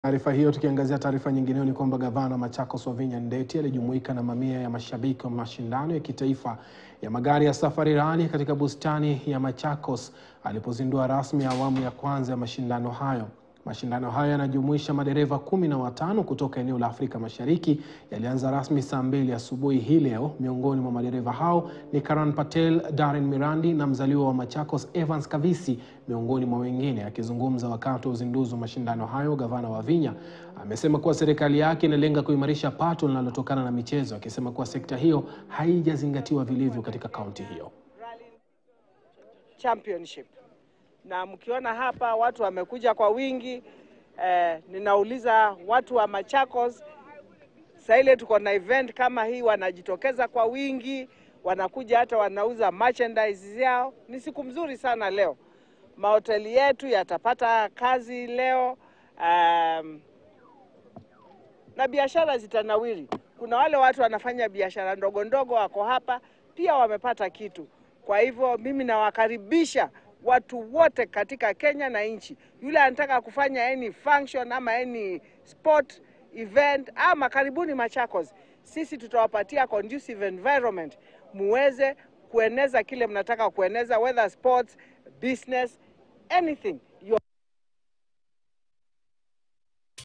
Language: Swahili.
Taarifa hiyo tukiangazia taarifa nyingineyo ni kwamba gavana Machakos Wavinya Ndeti alijumuika na mamia ya mashabiki wa mashindano ya kitaifa ya magari ya Safari Rally katika bustani ya Machakos alipozindua rasmi awamu ya kwanza ya mashindano hayo. Mashindano hayo yanajumuisha madereva kumi na watano kutoka eneo la Afrika Mashariki yalianza rasmi saa mbili asubuhi hii leo. Miongoni mwa madereva hao ni Karan Patel, Darren Mirandi na mzaliwa wa Machakos Evans Kavisi miongoni mwa wengine. Akizungumza wakati wa uzinduzi wa mashindano hayo, gavana Wavinya amesema kuwa serikali yake inalenga kuimarisha pato linalotokana na michezo, akisema kuwa sekta hiyo haijazingatiwa vilivyo katika kaunti hiyo. Championship na mkiona hapa watu wamekuja kwa wingi eh, ninauliza watu wa Machakos saa ile tuko na event kama hii, wanajitokeza kwa wingi, wanakuja hata wanauza merchandise yao. Ni siku mzuri sana leo, mahoteli yetu yatapata kazi leo um, na biashara zitanawiri. Kuna wale watu wanafanya biashara ndogo ndogo wako hapa pia wamepata kitu. Kwa hivyo mimi nawakaribisha watu wote katika Kenya na nchi. Yule anataka kufanya any function ama any sport event ama karibuni Machakos, sisi tutawapatia conducive environment muweze kueneza kile mnataka kueneza, whether sports, business, anything.